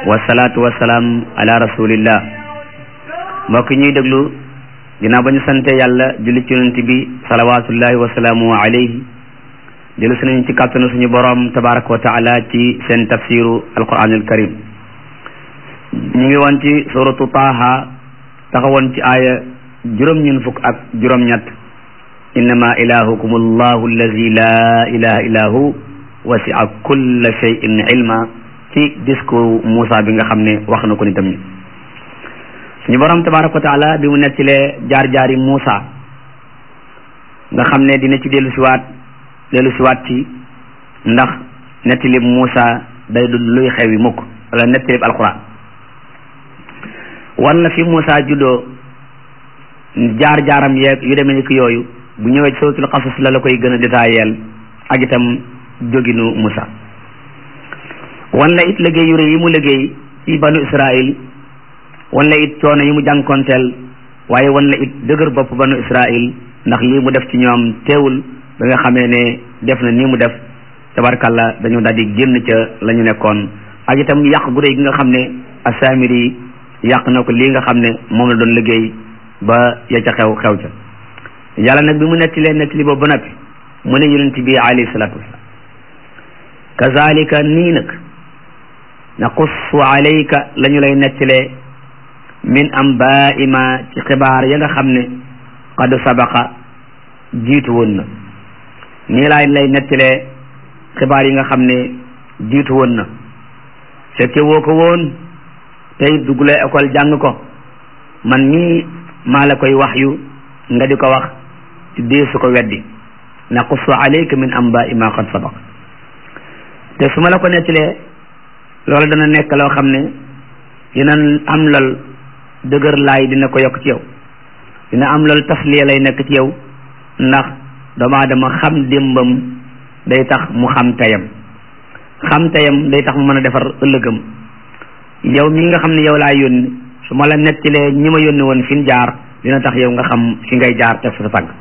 wasalaatu wasalaam ala rasulillah mbokk ñuy déglu ginnaaw ba ñu sante yàlla julli ci yonent bi salawatullahi wasalaamu alayhi dellu si nañu ci kàttanu suñu borom tabaraka wa taala ci seen tafsiru alquranul karim ñu ngi woon ci suratu taaha taxawoon ci aaya juróom ñun fukk ak juróom ñett innama ilahukum allahu allazi la ilaha illa hu wasi'a kulla shay'in ilma ci discours Moussa bi nga xam ne wax na ko nitam ñi suñu borom tabaraka wa taala bi mu nettilee jaar-jaari Moussa nga xam ne dina ci dellu siwaat dellu siwaat ci ndax nettilib Moussa day du luy xewi mukk wala nettilib alquran wala fi Moussa juddoo jaar-jaaram yeeg yu demee ni ki yooyu bu ñëwee ci suratul qasas la la koy gën a détailleel ak itam jóginu Moussa wala it liggéey yu rëy yi mu liggéey ci banu Israil wala it coono yi mu jànkonteel waaye wala it dëgër bopp banu Israil ndax lii mu def ci ñoom teewul ba nga xamee ne def na nii mu def tabarkalla dañu daal di génn ca la ñu nekkoon ak itam yàq gu rëy gi nga xam ne asamiri yàq na ko lii nga xam ne moom la doon liggéey ba ya ca xew xew ca yàlla nag bi mu nettalee nettali boobu ba noppi mu ne yonent bi alayhi salaatu wasalaam kazalika nii nag naqussu alayka la ñu lay nettalee min ambaa'i ma ci xibaar ya nga xam ne qad sabaqa jiitu woon na nii laay lay nettalee xibaar yi nga xam ne jiitu woon na fekke woo ko woon tey duggulee école jàng ko man nii maa la koy wax yu nga di ko wax ci dee su ko weddi naqussu alayka min ambaa'i ma qad sabaqa te su ma la ko nettalee loolu dana nekk loo xam ne dina am lal dëgër laay dina ko yokk ci yow dina am loolu tasliya lay nekk ci yow ndax doomu aadama xam démbam day tax mu xam tayam xam tayam day tax mu mën a defar ëllëgam yow mi nga xam ne yow laa yónni su ma la nettalee ñi ma yónni woon fi ñu jaar dina tax yow nga xam fi ngay jaar teg sa tànk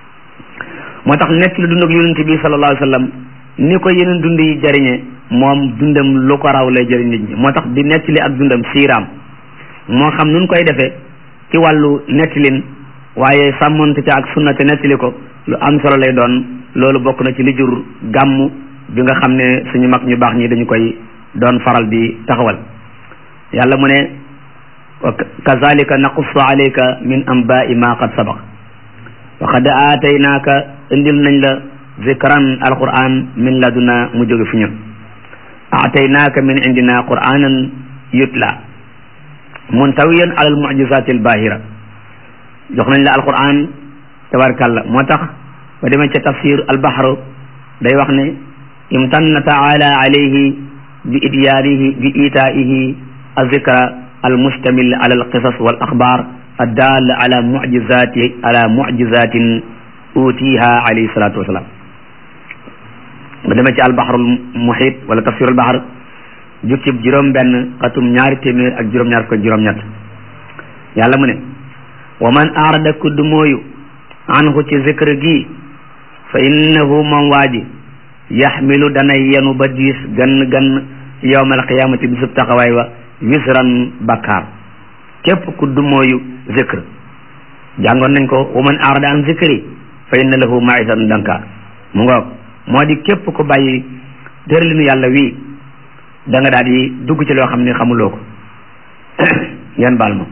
moo tax nett la dund ak yonent bi sallallahu alayhi wa sallam ni ko yeneen dund yi jëriñe moom dundam lu ko raw lay jëriñ nit ñi moo tax di nettali ak dundam siiraam moo xam nun koy defee ci wàllu nettalin waaye sàmmonte ca ak sunna te nettali ko lu am solo lay doon loolu bokk na ci li jur gàmm bi nga xam ne suñu mag ñu baax ñi dañu koy doon faral di taxawal yàlla mu ne kazalika naqussu alayka min anba'i ma qad sabaq wa qad aataynaaka indil nañ la zikran alquran min laduna mu jóge fi ñun aataynaaka min indina quranan yutla muntawiyan ala almujizati albahira jox nañ la alquran tabarkalla moo tax ba demee ca tafsir albahru day wax ne imtanna taala alayhi bi idyaanihi bi itaihi azikra almustamil ala alqisas wal axbar addal ala mujizati ala mujizatin utiha alayhi salatu wasalaam ba demee ci albahrul muhit wala tafsir albahr jukkib juróom benn xatum ñaari téeméer ak juróom-ñaar ko juróom-ñett yàlla mu ne wa man arada kudd mooyu anhu ci zikr gi fa innahu moom waaji yaxmilu dana yenu ba diis gann gann yowma alqiyamati bisub taxawaay wa wisran bakkaar képp kudd mooyu zikr jàngoon nañ ko wa man arada an zikri fa inna lahu maisatan danka mu ngoog moo di képp ko bàyyi tëralinu yàlla wii da nga daal di dugg ci loo xam ne xamuloo ko ngeen baal ma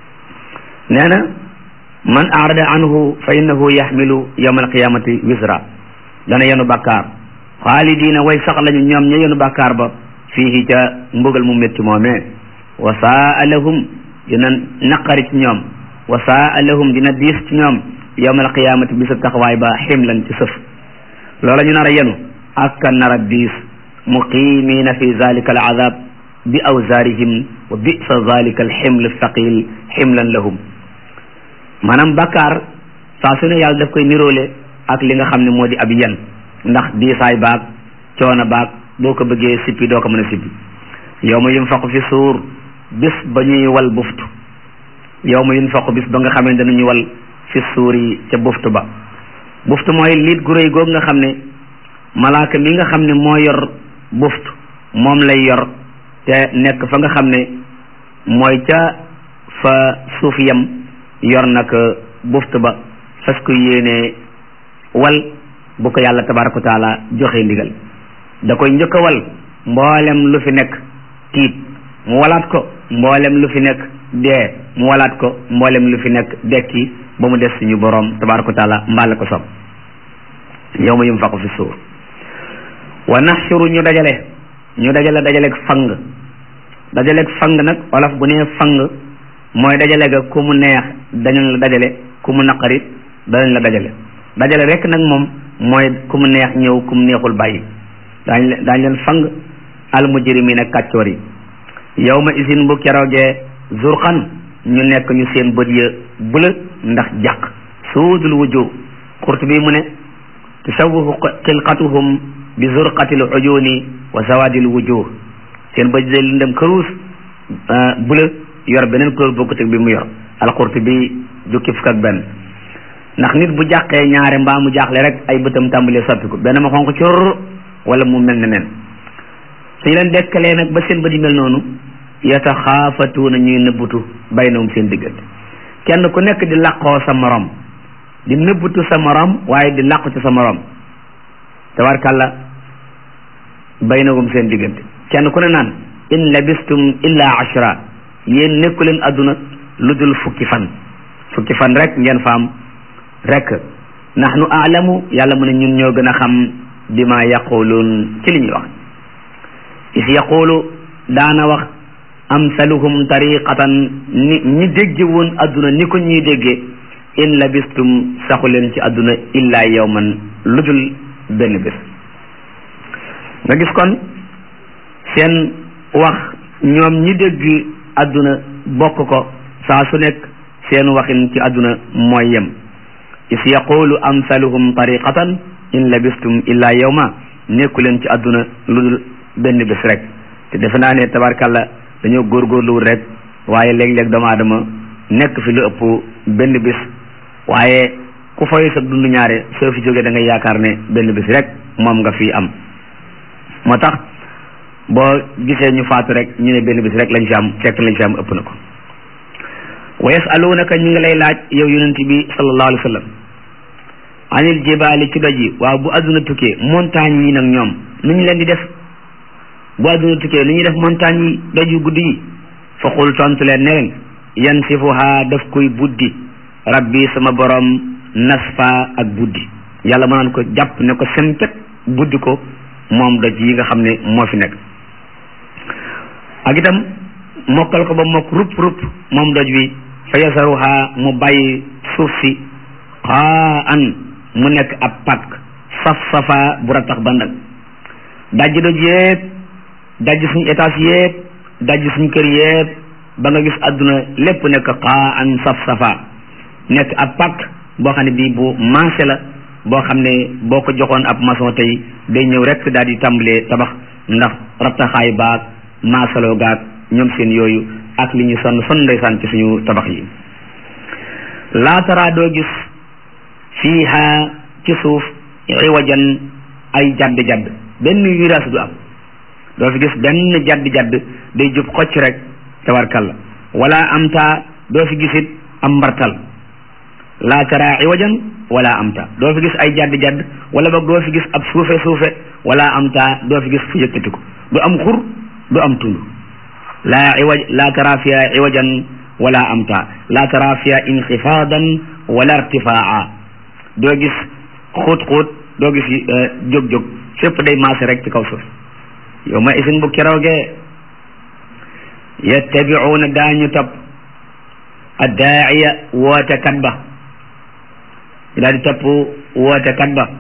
nee na man arada anhu fa innahu yaxmilu yawma alqiyamati wisra dana yenu bàkkaar xaalidina way sax lañu ñoom ña yenu bàkkaar ba fii ca mbugal mu métti moomee wa saa lahum dina naqari ci ñoom wa saa lahum dina diis ci ñoom yawma alqiyamati bisa taxawaay ba ximlan ci sëf loola ñu nar a yenu ak ka nar a diis muqimina fi zalika al azab bi awzaarihim wa bisa zalika al ximl thaqil ximlan lahum maanaam bakkaar saa su ne yàlla daf koy niroole ak li nga xam ne moo di ab yen ndax diisaay baag coono baag boo ko bëggee sippi doo ko mën a sippi yow ma yunfaqu fi suur bis ba ñuy wal buftu yow ma yunfaqu bis ba nga xam ne danañu wal fi suur yi ca buftu ba buftu mooy liit gu réy googu nga xam ne malaaka mi nga xam ne moo yor buftu moom lay yor te nekk fa nga xam ne mooy ca fa suuf yam yor nag buft ba fas ko yéene wal bu ko yàlla tabaraka wa taala joxe ndigal da koy njëkk a wal mboolem lu fi nekk tiit mu walaat ko mboolem lu fi nekk dee mu walaat ko mboolem lu fi nekk dekki ba mu des suñu boroom tabaraka wa taala mbaale ko sob yawma yunfaqu fi suur wa naxshuru ñu dajale ñu dajale dajaleeg fang dajaleeg fang nag wolof bu nee fang mooy dajale ga ku mu neex dañu la dajale ku mu naqarit danañ la dajale dajale rek nag moom mooy ku mu neex ñëw ku mu neexul bàyyi daañ leen daañ leen fang al mujrimiin ak kàccoor yi yawma isin bu keroogee zurqan ñu nekk ñu seen bët ya bula ndax jàq suudul wujuh Qurtubi mu ne tasawufu xilqatuhum bi zurqatil uyuni wa sawadil wujuh seen bët day lëndëm këruus bula yor beneen couleur bokkut ak bi mu yor al-Qurtubi jukki fukk ak benn ndax nit bu jàqee ñaare mbaa mu jaaxle rek ay bëtam tàmbalee soppiku benn ma xonq cor wala mu mel ne nen suñu leen dekkalee nag ba seen bët yi mel noonu yataxaafatuuna ñuy nëbbutu baynahum seen diggante kenn ku nekk di làqoo sa morom di nëbbutu sa morom waaye di làqu ci sa morom tabarkàlla baynahum seen diggante kenn ku ne naan in labistum illa ashra yéen nekku leen adduna lu dul fukki fan fukki fan rek ngeen faam rek nahnu aalamu yàlla mu ne ñun ñoo gën a xam bima yaquluun ci li ñuy wax is yaqulu daana wax amsaluhum tariqatan ni ñi dégge woon adduna ni ko ñuy déggee in labistum saxu leen ci adduna illa yawman lu dul benn bés nga gis kon seen wax ñoom ñi dégg adduna bokk ko saa su nekk seen waxin ci adduna mooy yem is yaqulu amsaluhum tariqatan in labistum illa yawma nekku leen ci adduna lu dul benn bés rek te defe naa ne tabarkàlla dañoo góorgóorluwul rek waaye léeg-léeg doomu aadama nekk fi lu ëpp benn bis waaye ku fay sa dund ñaare soo fi jógee da ngay yaakaar ne benn bis rek moom nga fi am moo tax boo gisee ñu faatu rek ñu ne benn bis rek lañ fi am fekk lañ fi am ëpp na ko wa yasalunaka ñu ngi lay laaj yow yonent bi sallallahu alayhi wa sallam anil jibaali ci doj yi waaw bu adduna tukkee montagne yi nag ñoom nu ñu leen di def bu adduna tukkee nu ñuy def montagne yi doj yu guddi yi fa xul tontu leen ne leen yansifuha daf koy buddi rabbi sama borom nasfa ak buddi yàlla ma naan ko jàpp ne ko sempet buddi ko moom doj yi nga xam ne moo fi nekk ak itam mokkal ko ba mokk rupp rupp moom doj wi fa yasaruha mu bàyyi suuf si xaa an mu nekk ab pàkk saf safa bu ratax bandak dajji doj yépp dajji suñu étage yépp dajji suñu kër yépp ba nga gis àdduna lépp nekk xaa an saf safa nekk ab pàkk boo xam ne bii bu maase la boo xam ne boo ko joxoon ab maçon tey day ñëw rek daal di tàmbalee tabax ndax rattaxaay baag maasaloo gaag ñoom seen yooyu ak li ñu sonn sonn ndeysaan ci suñu tabax yi laataraa doo gis fiiha ci suuf iwajan ay jadd jadd benn virage du am doo fi gis benn jadd jadd day jub xocc rek tabarkalla wala am taa doo fi gisit am mbartal laa tara iwajan wala am taa doo fi gis ay jadd jadd wala boog doo fi gis ab suufe suufe wala am taa doo fi gis fu yëkkatiku du am xur du am tund laa iwaj laa tara fiha iwajan wala am taa laa tara fiha inxifaadan wala irtifaa doo gis xóot xóot doo gis jóg-jóg fépp day maase rek ci kaw suuf yow ma isin bu keroogee yattabiuuna daañu topp addaaiya wootekat ba daal di topp wootekat ba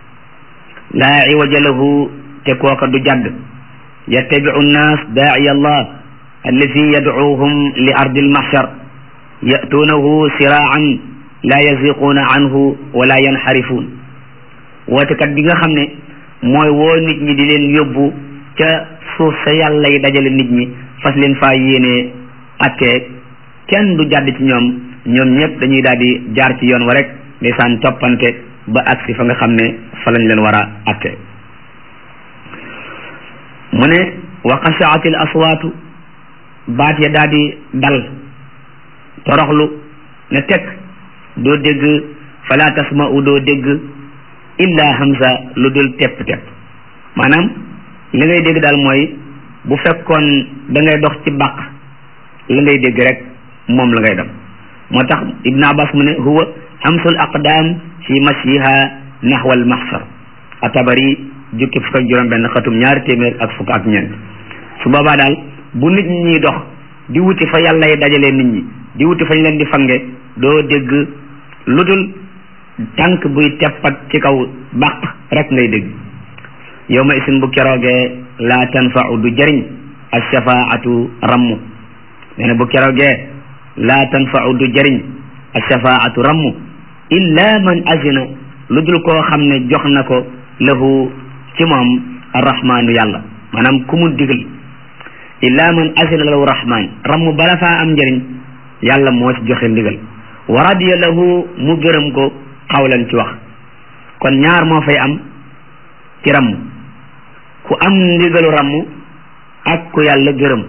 laa iwaja lahu te kooka du jadd yattabiu nnaas daaiya allah allazi yadcuuhum li ardi almahshar yatuunahu siraan laa yaziquuna anhu wala yanxarifuun wootekat bi nga xam ne mooy woo nit ñi di leen yóbbu ca suuf sa yàlla yi dajale nit ñi fas leen faa yéene attee kenn du jàdd ci ñoom ñoom ñëpp dañuy daal di jaar ci yoon wa rek ndeysaan toppante ba agsi fa nga xam ne fa lañ leen war a attee mu ne wa xashaatil aswaatu baat ya daal di dal toroxlu ne teg doo dégg fala tasma'u doo dégg illa hamza lu dul tepp tepp maanaam li ngay dégg daal mooy bu fekkoon da ngay dox ci bàq la ngay dégg rek moom la ngay dem moo tax ibn abbas mu ne huwa hamsul aqdam fi mashiha nahwa al mahsar atabari jukki fukk ak juróom benn xatum ñaari téeméer ak fukk ak ñeent su boobaa daal bu nit ñi ñuy dox di wuti fa yàlla yi dajalee nit ñi di wuti fañ leen di fange doo dégg lu dul tànk buy teppat ci kaw bàq rek ngay dégg yow ma isin bu keroogee laa tanfau du jëriñ alshafaatu rammu nee na bu keroogee laa tanfau du jëriñ alshafaatu rammu illa man azina lu dul koo xam ne jox na ko lahu ci moom arrahmaanu yàlla maanaam ku mu digal illa man azina lahu rahmaan rammu bala faa am njëriñ yàlla moo ci joxe ndigal wa radiya lahu mu gërëm ko xawlan ci wax kon ñaar moo fay am ci ramm ku am ndigalu ramm ak ku yàlla gërëm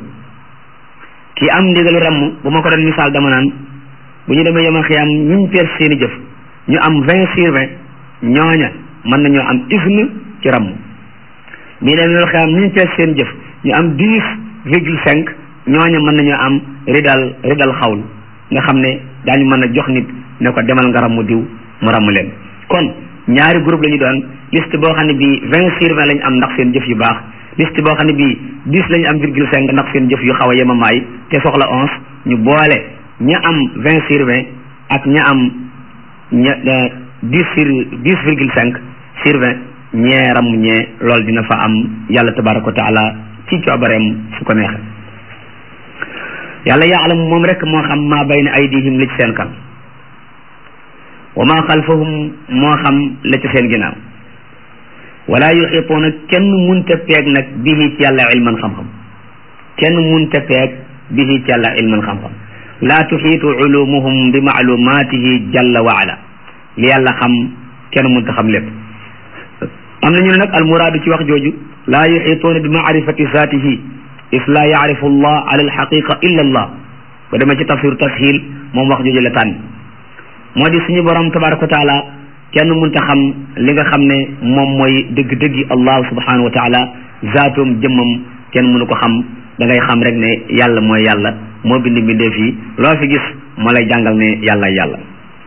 ki am ndigalu ramm bu ma ko doon misaal dama naan bu ñu demee yoma xiyam ñiñ pees seeni jëf ñu am vingt sur vingt ñooña mën nañoo am isne ci ramm bii dem yoma xiyam ñiñ pees seen jëf ñu am dix virgule cinq ñooña mën nañoo am ridal ridal xawl nga xam ne daañu mën a jox nit ne ko demal nga ramm diw mu ramm leen kon ñaari groupe la ñu doon liste boo xam ne bii vingt sur vingt lañ am ndax seen jëf yu baax liste boo xam ne bii dix lañu am virgule cinq ndax seen jëf yu xaw a yemamaay te soxla onze ñu boole ña am vingt sur vingt ak ña am ña dix sur dix virgule cinq sur vingt ñee ramm ñee loolu dina fa am yàlla tabaraka wa taala ci coobareem su ko neexee yàlla yaalam moom rek moo xam maa bayna aydihim li ci seen kan wa ma xalfahum moo xam la ci seen ginnaaw wala yuxituuna kenn munta peeg nag bihi ci yàlla ilman xam-xam kenn munta peeg bihi ci yàlla ilman xam-xam laa tuxiitu ulumuhum bi maalumaatihi jalla wa ala li yàlla xam kenn munta xam lépp am na ñu ne nag almuraadu ci wax jooju laa yuxituuna bi maarifati zaatihi is laa yaarifu allah ala alxaqiqa illa allah ba demee ci tafsir tashil moom wax jooju la tànn moo di suñu borom tabaraka wa taala kenn mënta xam li nga xam ne moom mooy dëgg-dëggi allah subhanahu wa taala zaatoom jëmmam kenn mënu ko xam da ngay xam rek ne yàlla mooy yàlla moo bind mbindeef yi loo fi gis moo lay jàngal ne yàlla yàlla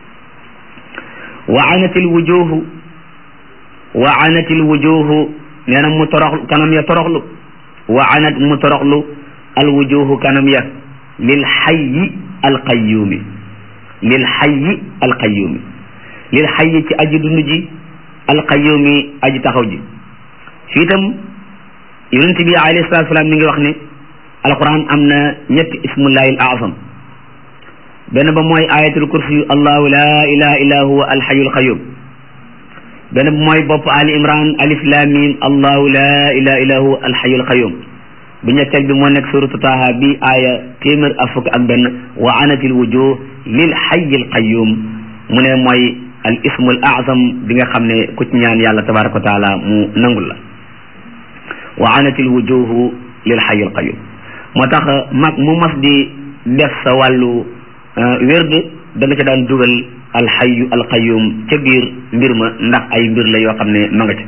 wa anatil wujuhu wa anatil wujuhu nee na mu toroxlu kanam ya toroxlu wa anat mu toroxlu al wujuhu kanam ya lil xayyi al qayyumi lil xayyi alqayyumi lil xayyi ci aji dund ji alqayyumi aji taxaw ji fii itam yonent bi alayhi salatu salaam mi ngi wax ne alquran am na ñetti ismullahi al azam benn ba mooy ayatul kursi yu allahu la ilaha illa huwa alxayu alqayyum benn ba mooy bopp ali imran alif lam mim allahu la ilaha illa huwa alxayu alqayyum bu ñetteel bi moo nekk suratu taha bi aaya téeméer ak fukk ak benn wa anatil wujuh lil xayyi al qayyum mu ne mooy al ismu al azam bi nga xam ne ku ci ñaan yàlla tabaraka wa taala mu nangul la wa anatil wujuhu lil xayyi al qayyum moo tax mag mu mas di def sa wàllu wérd da nga ca daan dugal al xayyu al qayyum ca biir mbir ma ndax ay mbir la yoo xam ne ma nga ca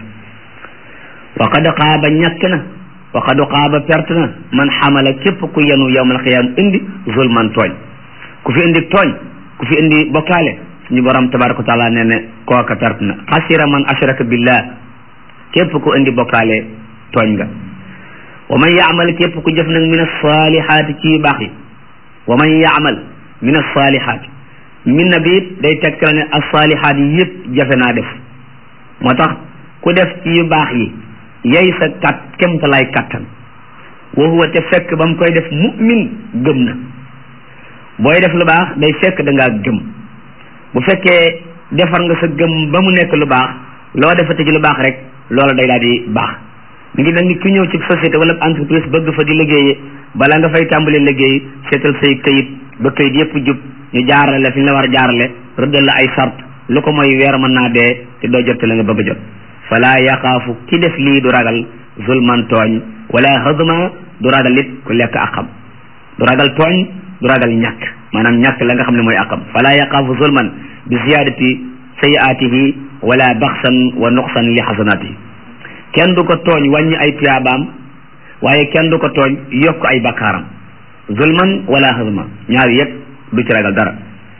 wa qad qaaba ñàkk na wa qad qaaba perte na man xamala képp ku yenu yawmal qiyaam indi zulman tooñ ku fi indi tooñ ku fi indi bokkaale suñu borom tabaraka wa taala nee ne kooka perte na xasira man ashraka billah képp ku indi bokkaale tooñ nga wa man yaamal képp ku jëf nag min asalihaati ci yu baax yi wa man yaamal min asalihaati min na biit day tegtal ne asalihaat yi yëpp jafe naa def moo tax ku def ci yu baax yi yay sa kat kemtalaay kattan wa huwa te fekk ba mu koy def mu'min gëm na booy def lu baax day fekk da ngaa gëm bu fekkee defar nga sa gëm ba mu nekk lu baax loo defate ci lu baax rek loola day daal di baax mi ngi nag ni ku ñëw ci société wala entreprise bëgg fa di liggéeyee bala nga fay tàmbali liggéey seetal say këyit ba këyit yépp jub ñu jaarale la fi ñu la war a jaarale rëddal la ay sart lu ko mooy weer mën naa dee te doo jot la nga bëgg a jot fala yaxaafu ki def lii du ragal zulman tooñ wala hadma du ragal it ku lekk aqam du ragal tooñ du ragal ñàkk maanaam ñàkk la nga xam ne mooy aqam fala yaqaafu zulman bi ziyadati sayiatihi wala baxsan wa nuqsan li xasanatihi kenn du ko tooñ wàññi ay tuyaabaam waaye kenn du ko tooñ yokk ay bakkaaram zulman wala hadma ñaar yëpp du ci ragal dara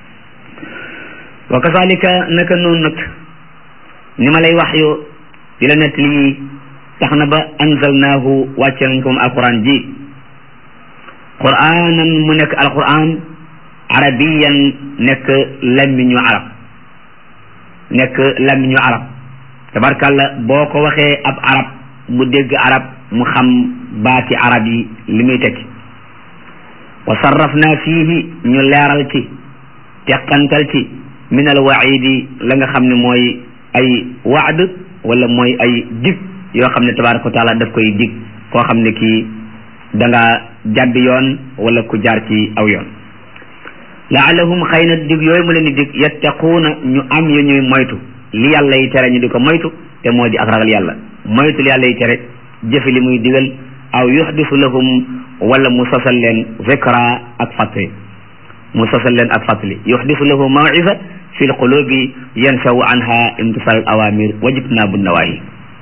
wa kazalika naka noonu nag ni ma lay wax yo di la nett lii tax na ba anzalnaahu wàcce nañ ko moom alquran ji quranan mu nekk alquran arabiyan nekk lammiñu arab nekk lammiñu arab tabarkàlla boo ko waxee ab arab mu dégg arab mu xam baati arab yi li muy tekki wa sarrafna fiihi ñu leeral ci teqantal ci min al waidi la nga xam ne mooy ay waad wala mooy ay dig yoo xam ne tabaraka wa taala daf koy dig koo xam ne kii da nga jàdd yoon wala ku jaar ci aw yoon laalahum xëy na dig yooyu mu leen di dig yattaquuna ñu am yu ñuy moytu li yàlla yi tere ñu di ko moytu te moo di ak ragal yàlla moytu li yàlla yi tere jëfe li muy digal aw yuxdisu lahum wala mu sosal leen zikra ak fàttali mu sosal leen ak fàttali yuxdisu lahu mawisa fi lqulubi yansawu anha imtisal al awamir wajitnaabu nawahi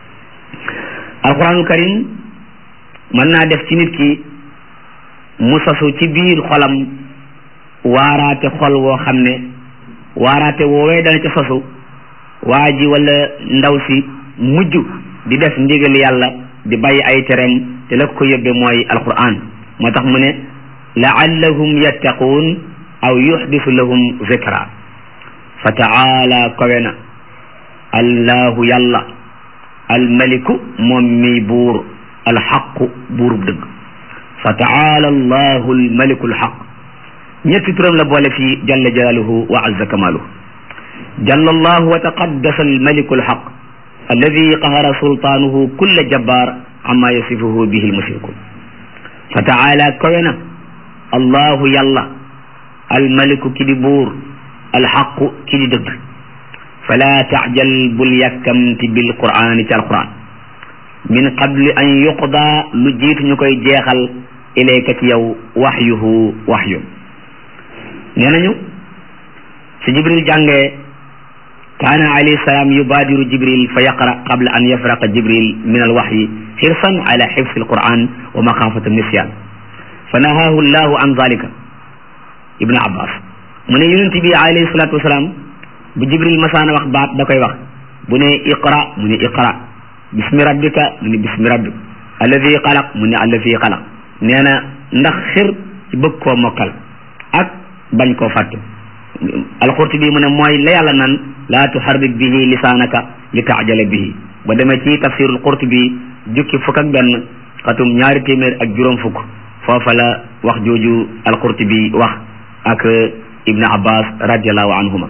alquranul karim mën naa def ci nit ki mu sosu ci biir xolam waaraate xol woo xam ne waaraate woowee dana ca sosu waa ji wala ndaw si mujj di def ndigal yàlla di bàyyi ay tereem te la ko yóbbe mooy alquran moo tax mu ne laallahum yattaquun aw yuxdisu lahum zikra fa taala kawe na allahu yàlla almaliku moom mi buur alxaqu buurub dëgg fa taala allahu almaliku alxaq ñetti turam la boole fii jalla jalaaluhu wa azza kamaaluhu jalla allahu wa taqaddasa almaliku alxaq alladi qahara sultaanuhu kulla jabbaar amma yasifuhu bihi almushrikun fa taala kawe na allahu yàlla almaliku ki di buur alxaqu ki di dëgg fala taajal bul yàkkamti bil qur'ani ci alquran min qabli an yuqda lu jiitu ñu koy jeexal ilayka ci yow waxyuhu waxyun nee nañu su jibril jàngee kaana alayhi salaam yubaadiru jibril fa yaqra qabla an yafraqa jibril min alwaxyi xirsan ala xifsi alquran wa maxaafata nisyan fa nahaahu llahu an zalika ibnu abbas mu ne yonent bi alayhi salatu wasalaam bu jibril masaana wax baat da koy wax bu ne iqra mu ne iqra bismi rabbika mu ne bismi rabbika alladi xalaq mu ne alladi xalaq nee na ndax xir ci bëgg koo mokkal ak bañ koo fàtte alxurtubi mu ne mooy la yàlla nan laa tuharrik bihi lisaanaka li taajala bihi ba demee ci tafsirul qurtubi jukki fukk ak benn xatum ñaari téeméer ak juróom fukk foofa la wax jooju alqurtubi wax ak ibnu abbas radiallahu anhuma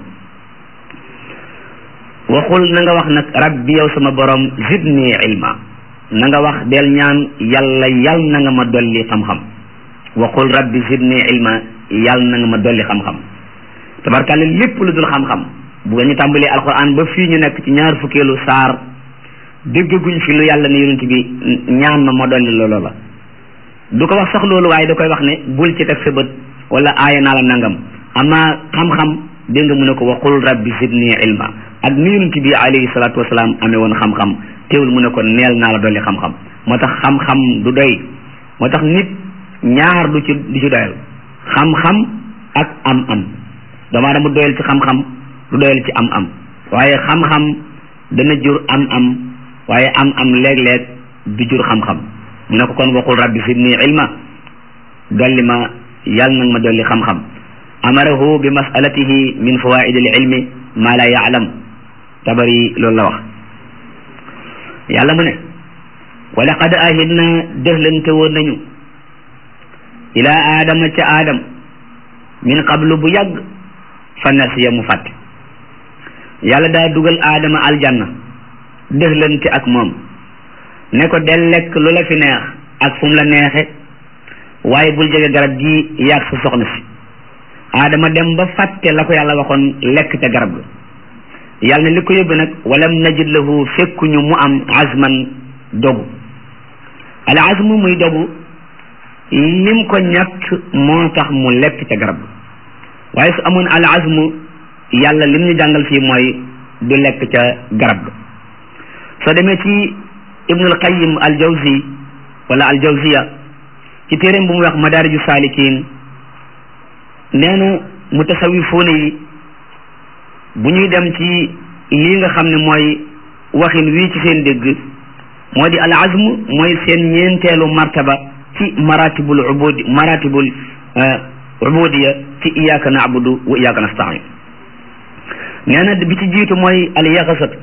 waxul na nga wax nag rabbi yow sama borom zidni ilma na nga wax del ñaan yàlla yal na nga ma dolli xam-xam waxul rabbi zidni ilma yal na nga ma dolli xam-xam tabarkàlla lépp lu dul xam-xam bu ñu tàmbalee alquran ba fii ñu nekk ci ñaar fukkeelu saar déggaguñ fi lu yàlla ne yonent bi ñaan ma ma dolli loolu la du ko wax sax loolu waaye da koy wax ne bul ci teg sa bët wala aaya naa la nangam amaa xam-xam dégg nga mu ne ko waxul rabbi zidni ilma ak ni yonent bi alayhi salaatu wasalaam amee woon xam-xam teewul mu ne ko neel naa la dolli xam-xam moo tax xam-xam du doy moo tax nit ñaar du ci du ci doyal xam-xam ak am-am damaa dama doyal ci xam-xam du doyal ci am-am waaye xam-xam dana jur am-am waaye am-am léeg-léeg du jur xam-xam mu ne ko kon waxul rabbi zidni ilma dolli ma yàlla nag ma dolli xam-xam amarahu bi masalatihi min fawaid al ilmi ma la yaalam tabari loolu la wax yàlla mu ne wa laqad ahidna dëxlante woon nañu ila aadama ca aadam min qablu bu yàgg fa nasiya mu fàtte yàlla daa dugal aadama aljanna dëxlante ak moom ne ko del lekk lu la fi neex ak fu mu la neexe waaye bul jege garab gi yaag sa soxna si aadama dem ba fàtte la ko yàlla waxoon lekk ca garab ga yàlla ne li ko yóbbu nag walam najid lahu fekkuñu mu am azman dogu al azmu muy dogu lim ko ñàkk moo tax mu lekk ca garab waaye su amoon al azmu yàlla lim ñu jàngal fii mooy du lekk ca garab ga soo demee ci ibnul qayyim al jawzi wala al jawziya ci téeréem bu muy wax madaariju saalikin nee na mutasawifuuna yi bu ñuy dem ci lii nga xam ne mooy waxin wii ci seen dégg moo di al azm mooy seen ñeenteelu martaba ci maratibul ubudi maratibul ubudiya ci iyaka naabudu wa iyaka nastain nee na bi ci jiitu mooy al yaxasatu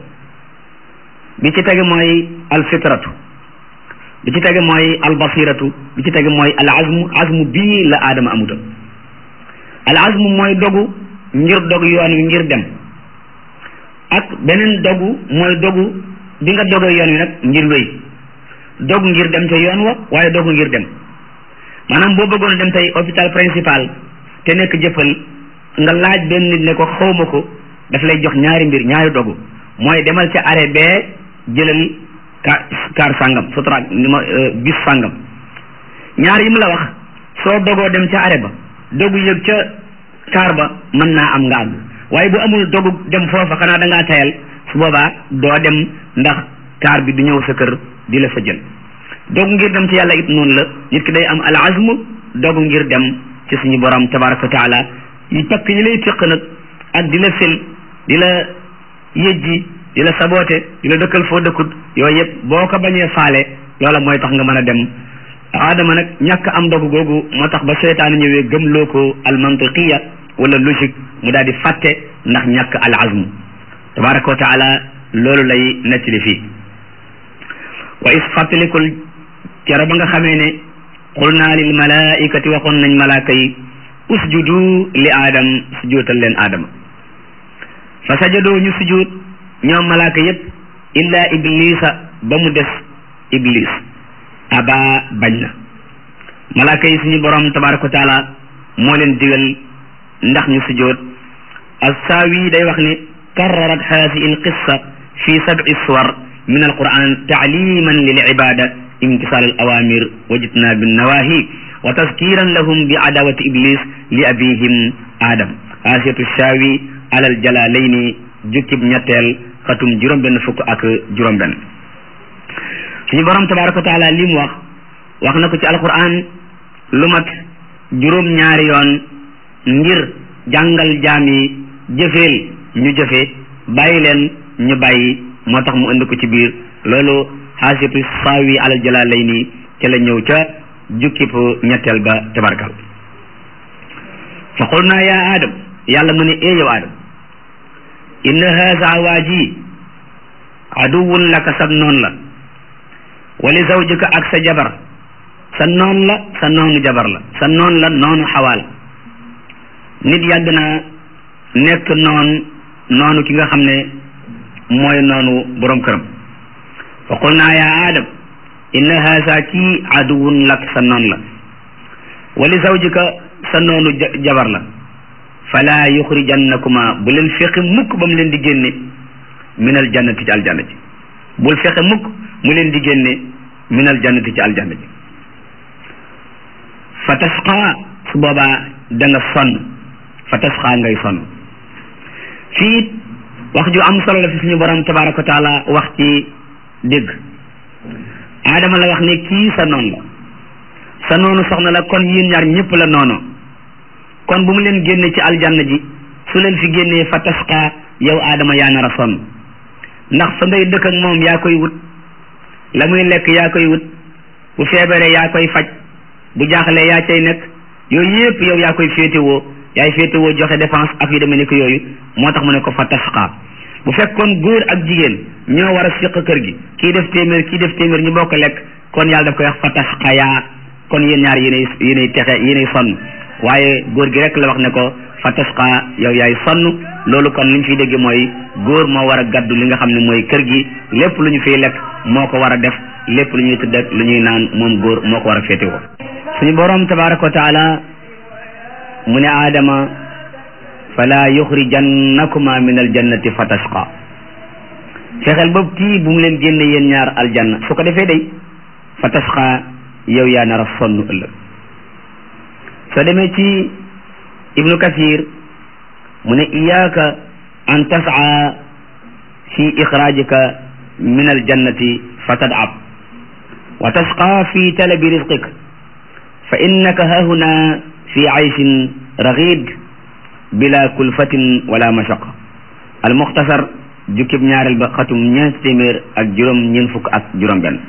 bi ci tege mooy al fitratu bi ci tege mooy al basiratu bi ci tege mooy al azmu azmu bii la aadama amuta al azmu mooy dogu ngir dog yoon wi ngir dem ak beneen dogu mooy dogu bi nga dogee yoon wi nag ngir wéy dogu ngir dem ca yoon wa waaye dogu ngir dem maanaam boo bëggoon dem tey hôpital principal te nekk jëfal nga laaj benn nit ne ko xawma ko daf lay jox ñaari mbir ñaari dogu mooy demal ca arrêt bee jëlal car car sàngam sotra ni ma bis sàngam ñaar yi mu la wax soo dogoo dem ca arrêt ba dogu yëg ca car ba mën naa am nga àgg waaye bu amul dogu dem foofa xanaa da ngaa tayal su boobaa doo dem ndax car bi du ñëw sa kër di la fa jël dogu ngir dem ci yàlla it noonu la nit ki day am al azmu dogu ngir dem ci suñu borom tabaraka wa taala yi pakk yi lay téq nag ak di la fil di la yëjji di la saboote di la dëkkal foo dëkkut yooyu yëpp boo ko bañee faale loola mooy tax nga mën a dem aadama nag ñàkk am dogu googu moo tax ba seytaane ñëwee gëmloo ko al mantiqiya wala logique mu daal di fàtte ndax ñàkk al azmu tabaraka wa taala loolu lay nettali fii wa is fàttalikul kero ba nga xamee ne qul naa lil malaikati waxoon nañ malaaka yi usjudu li aadam sujootal leen aadama fa sajadoo ñu sujuut ñoom malaaka yépp illa iblisa ba mu des iblis aba bañ na malaaka yi suñu borom tabaraka wa taala moo leen digal ndax ñu sujoot assaawi day wax ne karrarat haadihi alqissa fi sab'i suwar min alquran taaliman lil ibada imtisal al awamir wa jitnaabi nawahi wa tazkiran lahum bi adawati iblis li abihim adam asiyatu shaawi alal jalalayni jukkib ñetteel xatum juróom benn fukk ak juróom benn suñu borom tabaraka wa taala li mu wax wax na ko ci alquran lu mat juróom ñaari yoon ngir jàngal jaam yi jëfeel ñu jëfe bàyyi leen ñu bàyyi moo tax mu indi ko ci biir loolu xaasiyatu saawi alal jalaalayni ca la ñëw ca jukkib ñetteel ba tabarkal fa qul naa yaa aadam yàlla mu ne ee yow aadam inna haasa waa ji aduwun laka sa noon la wali zawjika ak sa jabar sa noon la sa noonu jabar la sa noon la noonu xawaal nit yàgg naa nekk noon noonu ki nga xam ne mooy noonu borom këram fa qul naa yaa aadam inna haasa kii aduwun lak sa noon la wali zawjika sa noonu jabar la fala yuxrijannakuma bu leen fexe mukk ba mu leen di génne min al jannati ci aljanna ji bul fexe mukk mu leen di génne min al jannati ci aljanna ji fa tasqa su boobaa da nga sonn fa tasqa ngay sonn fii wax ju am solo la fi suñu borom tabaraka wa taala wax ci dégg aadama la wax ne kii sa noon la sa noonu soxna la kon yéen ñaar ñëpp la noono kon bu mu leen génne ci aljanna ji su leen fi génnee fa tasqa yow aadama yaa nar a sonn ndax fa ngay dëkk ak moom yaa koy wut la muy lekk yaa koy wut bu feebaree yaa koy faj bu jaaxlee yaa cay nekk yooyu yëpp yow yaa koy féetewoo yaay féetewoo joxe dépense ak yu demee ni ko yooyu moo tax mu ne ko fa tasqa bu fekkoon góor ak jigéen ñoo war a siq kër gi kii def téeméer kii def téeméer ñu bokk lekk kon yàlla daf koy wax fa tasqa yaa kon yéen ñaar yéenay yéenay texe yéenay sonn waaye góor gi rek la wax ne ko fa tasqa yow yaay sonn loolu kon li ñu fiy dégg mooy góor moo war a gaddu li nga xam ne mooy kër gi lépp lu ñu fiy lekk moo ko war a def lépp lu ñuy tëdd ak lu ñuy naan moom góor moo ko war a féetewoo suñu boroom tabaraka wa taala mu ne aadama fala yuxrijannakuma min aljannati fa tasqa fexeel boobu kii bu mu leen génne yéen ñaar aljanna su ko defee day fa tasqa yow yaa nar a sonn ëllëg soo demee ci ibnu kathir mu ne iyaaka an tas'a fi ixraajika min aljannati fa tad'ab wa tasqa fi talabi rizqik fa innaka hahuna fi ayshin raghid bila kulfatin wala mashaqa almuxtasar jukkib ñaareel ba xatum ñeent téeméer ak juróom ñeent fukk ak juróom benn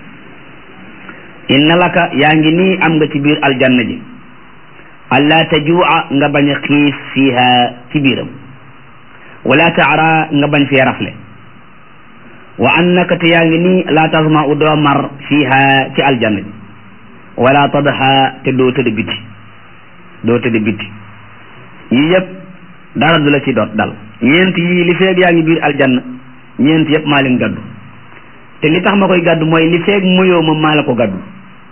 inna laka yaa ngi nii am nga ci biir aljanna ji alla tajua nga bañ a xiif fiiha ci biiram wala taara nga bañ fee rafle wa annaka te yaa ngi nii laa tasma u doo mar fiiha ci aljanna ji wala tadha te doo tëdd biti doo tëdd biti yii yëpp dara du la ci doot dal ñeent yii li feeg yaa ngi biir aljanna ñeent yëpp maa leen gàddu te li tax ma koy gàddu mooy li feeg muyoo ma maa la ko gàddu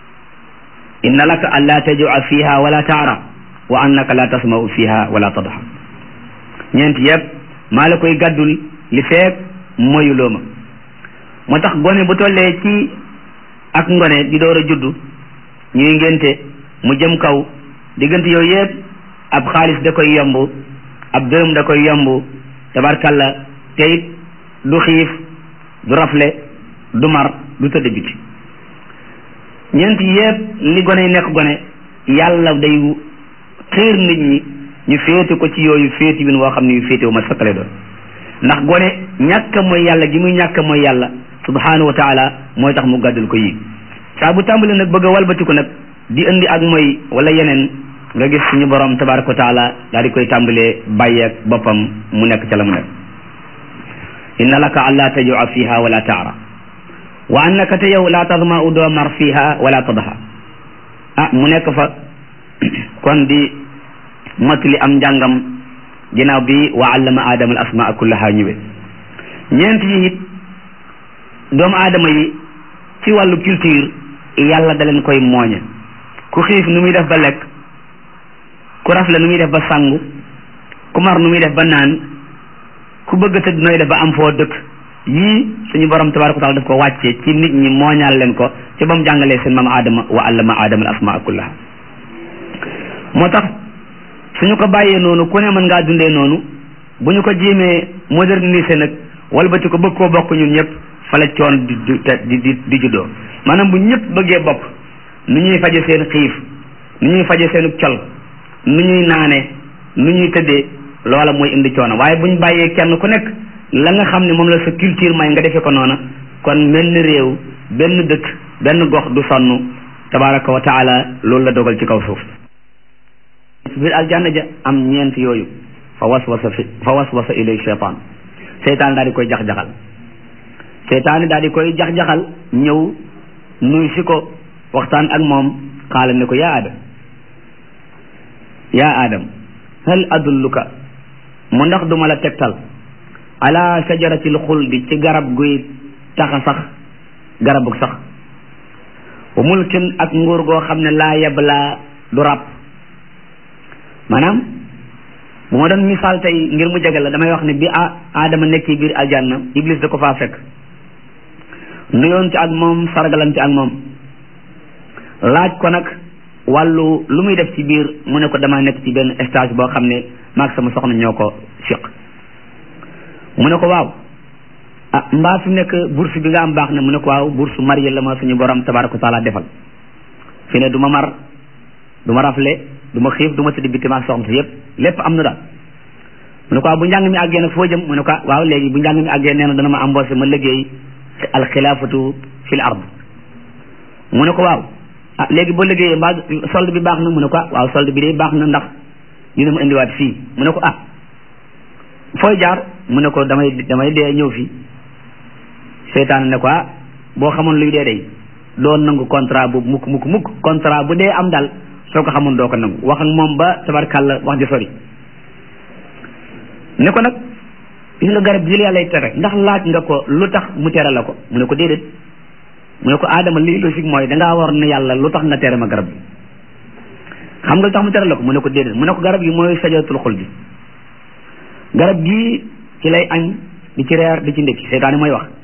inna laka an laa tajua fiha wala taara wa annaka la tasmau fiha wala tadha ñeent yëpp maa la koy gàddul li feeg moyuloo ma moo tax gone bu tollee ci ak ngone di door a juddu ñuy ngénte mu jëm kaw diggante yooyu yëpp ab xaalis da koy yomb ab dërëm da koy yomb tabarkalla te it du xiif du rafle du mar du tëdd biti ñeent yépp li gone yi nekk gone yàlla day xiir nit ñi ñu féete ko ci yooyu féeti win woo xam ne yu féete wu ma sakkale doon ndax gone ñàkk mooy yàlla gi muy ñàkk mooy yàlla subhanahu wa taala mooy tax mu gàddul ko yi saa bu tàmbali nag bëgg a walbatiku nag di indi ak mooy wala yeneen nga gis suñu borom tabaraka wa taala daal di koy tàmbalee bàyyeeg boppam mu nekk ca la mu nekk inna laka an laa tajua fiha wala taara wa annaka te yow laa tadma u doo mar fiha wala tadha ah mu nekk fa kon di mottali am njàngam ginnaaw bi wa allama aadama al asmaa kullaha ñëwe ñeent yi it doomu aadama yi ci wàllu culture yàlla da leen koy mooñe ku xiif nu muy def ba lekk ku rafle nu muy def ba sangu ku mar nu muy def ba naan ku bëgg a tëdd nooy def ba am foo dëkk yii suñu borom tabaraka wa taala daf ko wàccee ci nit ñi mooñaal leen ko ci ba mu jàngalee seen maam Adama wa allama Adama al asmaa kullaha moo tax suñu ko bàyyee noonu ku ne mën ngaa dundee noonu bu ñu ko jéemee moderniser nag walbati ko bëgg koo bokk ñun ñëpp fa la coon di di di di juddoo maanaam bu ñëpp bëggee bokk nu ñuy faje seen xiif nu ñuy faje seen col nu ñuy naane nu ñuy tëddee loola mooy indi coono waaye bu ñu bàyyee kenn ku nekk la nga xam ne moom la sa culture may nga defee ko noona kon benn réew benn dëkk benn gox du sonn tabaraka wa taala loolu la dogal ci kaw suuf biir aljanna ja am ñeent yooyu fa waswasa fi fa waswasa ilay cheytaan seytaan daal di koy jax-jaxal seytaan daal di koy jax-jaxal ñëw nuy si ko waxtaan ak moom xaala ne ko yaa adam yaa adam hal adulluka mu ndax duma la tegtal ala sajaratil xuldi ci garab guy taxa sax garabu sax wa mulkin ak nguur goo xam ne laa yablaa du ràpp maanaam bu ma doon misaal tey ngir mu jege la damay wax ne bi a aadama nekk biir aljanna iblis da ko faa fekk nuyoon ci ak moom sargalan ci ak moom laaj ko nag wàllu lu muy def ci biir mu ne ko dama nekk ci benn stage boo xam ne maag sama soxna ñoo ko fiq mu ne ko waaw ah mbaa fi nekk bourse bi nga am baax na mu ne ko waaw bourse marié la ma suñu borom tabaraka wa taala defal fi ne du ma mar du ma rafle du ma xiif du ma tëdd bitti maag soxna si yëpp lépp am na daal mu ne ko waaw bu njàng mi àggee nag foo jëm mu ne ko waaw léegi bu njàng mi àggee nee na dana ma embauché ma liggéey alxilaafatu fil ard mu ne ko waaw ah léegi boo liggéeyee mbaa solde bi baax na mu ne ko ah waaw solde bi de baax na ndax dina ma indiwaat fii mu ne ko ah fooy jaar mu ne ko damay damay dee ñëw fii seytaan ne ko ah boo xamoon luy dee day doon nangu contrat bu mukk mukk mukk contrat bu dee am daal soo ko xamoon doo ko nangu wax ak moom ba tabarkàlla wax ji sori ne ko nag gis nga garab gi la yàlla tere ndax laaj nga ko lu tax mu tere la ko mu ne ko déedéet mu ne ko aadama lii logique mooy dangaa war ne yàlla lu tax nga tere ma garab gi xam nga lu tax mu tere la ko mu ne ko déedéet mu ne ko garab gi mooy sajaratul xuldi garab gii ci lay añ di ci reer di ci ndékki seytaane mooy wax